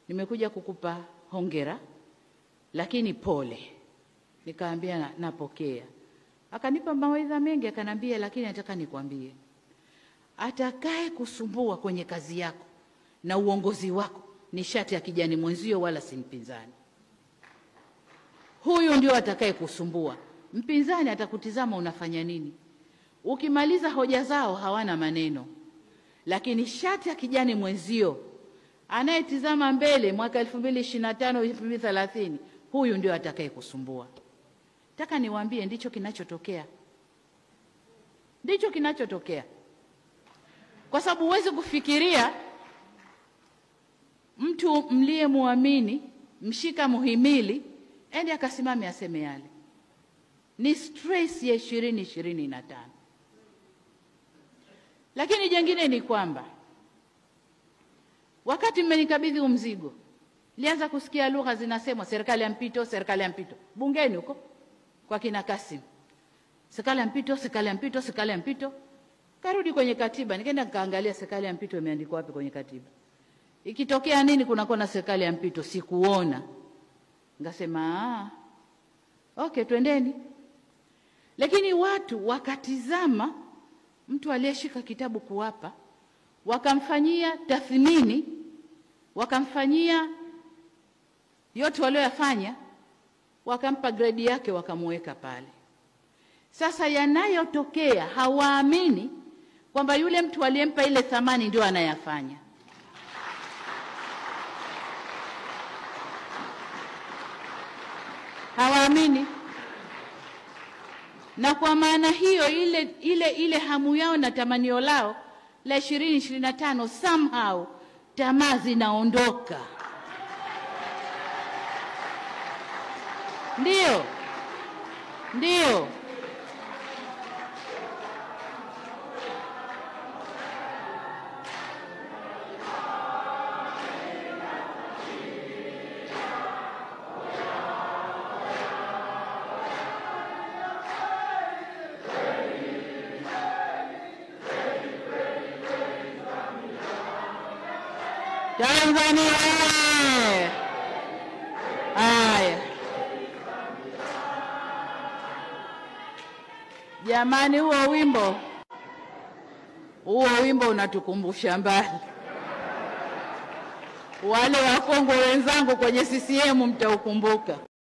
nimekuja kukupa hongera, lakini pole. Nikaambia na, napokea. Akanipa mawaidha mengi, akanambia, lakini nataka nikwambie, atakaye kusumbua kwenye kazi yako na uongozi wako ni shati ya kijani mwenzio, wala si mpinzani. Huyu ndio atakaye kusumbua. Mpinzani atakutizama unafanya nini. Ukimaliza hoja zao hawana maneno, lakini shati ya kijani mwenzio anayetizama mbele mwaka elfu mbili ishirini na tano elfu mbili thelathini huyu ndio atakaye kusumbua. Nataka niwaambie, ndicho kinachotokea, ndicho kinachotokea, kwa sababu huwezi kufikiria mtu mliyemwamini mshika muhimili ende akasimame aseme yale. Ni stress ya ishirini ishirini na tano. Lakini jengine ni kwamba wakati mmenikabidhi huu mzigo, nilianza kusikia lugha zinasemwa serikali ya mpito, serikali ya mpito bungeni huko kwa kina Kasim, serikali ya mpito, serikali ya mpito, serikali ya mpito. Karudi kwenye katiba, nikaenda nikaangalia serikali ya mpito imeandikwa wapi kwenye katiba. Ikitokea nini kunakuwa na serikali ya mpito, sikuona. Ngasema ah, okay, twendeni. Lakini watu wakatizama mtu aliyeshika kitabu kuwapa, wakamfanyia tathmini, wakamfanyia yote walioyafanya, wakampa gredi yake, wakamuweka pale. Sasa yanayotokea, hawaamini kwamba yule mtu aliyempa ile thamani ndio anayafanya. Hawaamini na kwa maana hiyo ile, ile, ile hamu yao na tamanio lao la ishirini ishirini na tano somehow tamaa zinaondoka. Ndio, ndio. Tanzania oye! Haya jamani, huo wimbo huo wimbo unatukumbusha mbali. Wale wakongwe wenzangu kwenye CCM mtaukumbuka.